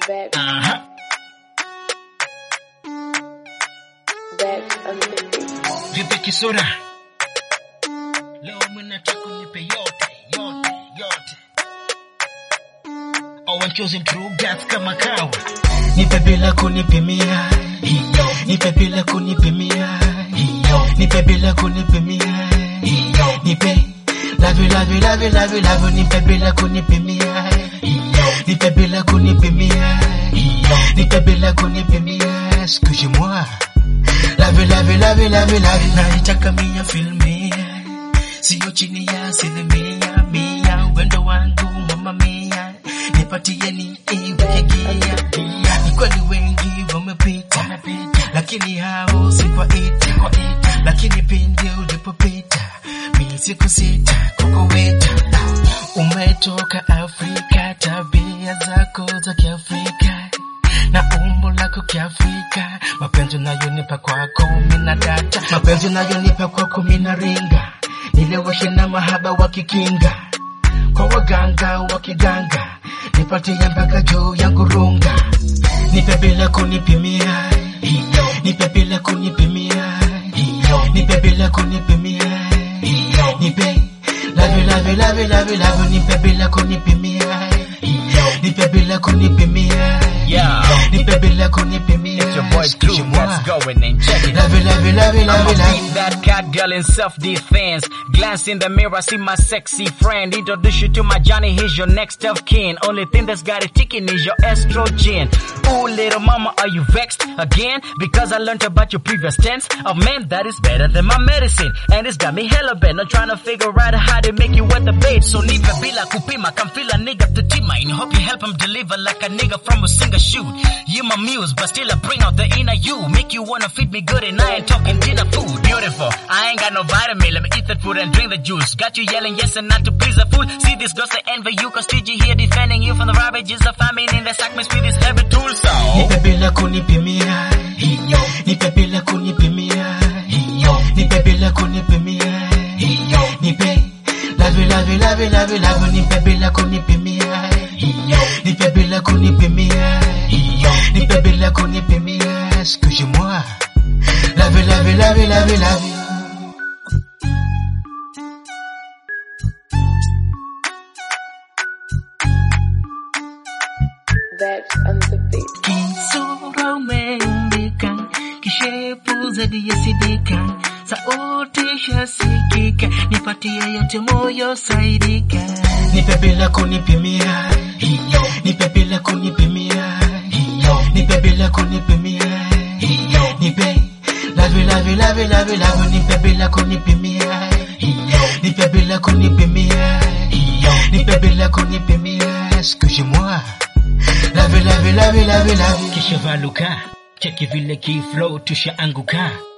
That, Aha. that, on the beat. Vipi kisura? Leo mnataka nipe yote, yote, yote. Oh, I'm choosing true gas kama kawa. Nipe bila kunipimia. Hiyo. Nipe bila kunipimia. Hiyo. Nipe bila kunipimia. Hiyo. Nipe Love you, love you, love you, love you, love you, nipe bila kunipimia. Hiyo. Nipe bila kunipimia. Hiyo. Nipe bila kunipimia. Excuse-moi. Love you, love you, love you, love you, love you. Naitaka mia filmia, sio chini ya asilimia mia. Wendo wangu mama mia, nipatie ni iwe gia. Ni kweli wengi wamepita, lakini hao si kwa ita, lakini pindi ulipopita mimi siku sita kukuweta. Umetoka Afrika, tabia zako za Kiafrika na umbo lako kiafrika, mapenzi unayonipa kwako mina data, mapenzi unayonipa kwako mina ringa, nileweshe na mahaba wa kikinga, kwa waganga wa kiganga, nipatie mpaka juu ya ngurunga, nipe bila kunipimia, hiyo nipe bila kunipimia, hiyo nipe bila kunipimia, hiyo nipe love you, love you, love you, love you, love you, nipe bila kunipimia, hiyo nipe bila kunipimia, Yeah. nipe bila kunipimia, It's your boy Drew Excuse-moi. that's going and check it. Love you, love you, love you, love I'ma you, love beat you. that cat girl in self-defense. Glance in the mirror, see my sexy friend. Introduce you to my Johnny, he's your next of kin. Only thing that's got it ticking is your estrogen. Ooh, little mama, are you vexed again? Because I learned about your previous tense of men that is better than my medicine. And it's got me hella bent. I'm trying to figure out how to make you wet the bait. So nipe bila kupima, come feel a nigga to tima. And hope you help him deliver like a nigga from a singer shoot. You my muse, but still I bring out the inner you. Make you wanna feed me good and I ain't talking dinner food. Beautiful. I ain't got no vitamin. Let me eat that food and drink the juice. Got you yelling yes and not to please the fool. See these girls they envy you cause TG here defending you from the ravages of famine in the sack with this heavy tool so. Nipe bila kunipimia, hiyo nipe bila kunipimia, hiyo nipe bila kunipimia, hiyo nipe love you, love you, love you, love you, love you, nipe bila kunipimia, hiyo nipe bila kunipimia, hiyo nipe bila kunipimia, excuse-moi. Love you, love you, love you, love you, love you. That, on the beat. Kisura umeumbika, kishepu zaidi ya sidika, sauti shasikika, nipatie yote moyo saidika. Nipe bila kunipimia, hiyo nipe bila kunipimia, hiyo nipe bila kunipimia, hiyo nipe love you, love you, love you, love you, love you, nipe bila kunipimia, hiyo nipe bila kunipimia, hiyo nipe bila kunipimia, excuse-moi. Love you, love you, love you, love you, love you. Kisha valuka, cheki vile kiflow tushaanguka.